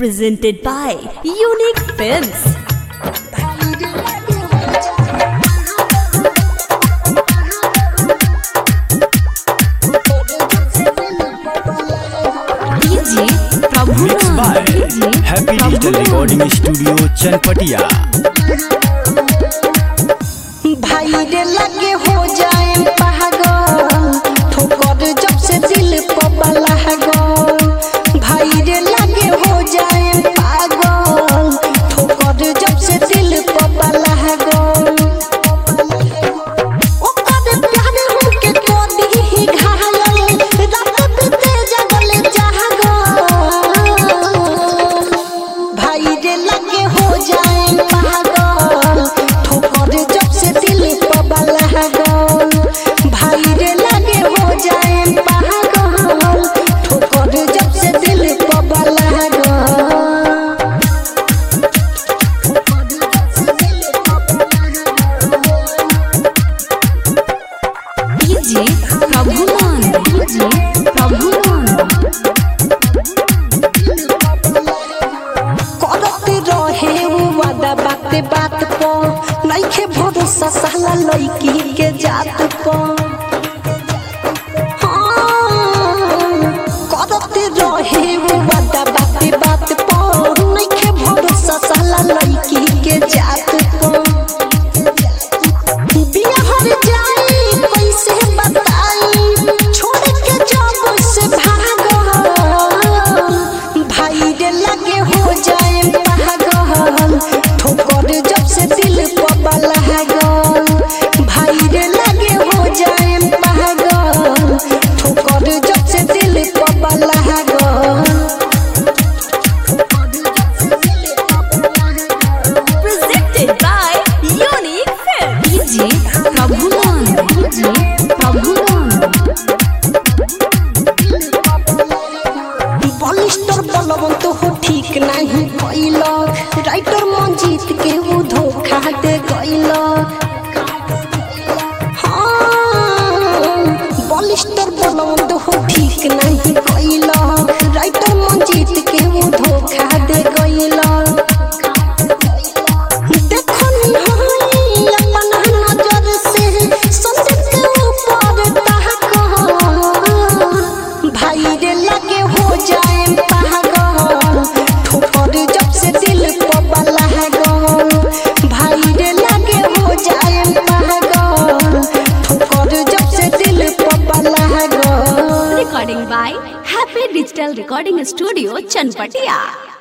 Presented by Unique Films. DJ Prabhu Mixed by Happy Digital Recording Studio Chanpatia. भाई रे लगे हो जाए पागल ठोकर जब से दिल पर लागल भाई रे लगे हो जाए पागल ठोकर जब से दिल पर लागल ओकर प्यार हमके कोदी ही घायल रात बीते जगल जागल भाई रे लगे हो जाए पागल ठोकर जब से दिल पर लागल भाई रे लगे हो जाए पागल ठोकर जब से दिल पर लागल DJ Prabhu DJ Prabhu करत रहे उ वादा बात बात पर नइखे भरोसा साला लड़की के जात पर हाँ, करत रहे उ वादा बात बात पर नइखे भरोसा साला लड़की के जात पर बिहार जाई कैसे बताई छोड़ के जब से भागल भाई रे लगे हो जाए पागल ठोकर जब से दिल पर लागल भाई रे लगे हो जाए पागल ठोकर जब से दिल पर लागल Presented by Unique Films. DJ Prabhu DJ Prabhu Balister Balwant हो ठीक नहीं कैलक राइटर मंजीत के वो धोखा दे गैलक हाँ, बलिस्टर बलवंत हो ठीक नहीं कैलक राइटर मंजीत के वो धोखा दे गैलक देखो निहाई अपन नजर से संदीप के ऊपर ताकल भाई रे लगे हो जाए पागल ठोकर जब से दिल पर लागल भाई रे लगे हो जाए पागल ठोकर जब से दिल पर लागल Recording by Happy Digital Recording Studio Chanpatia.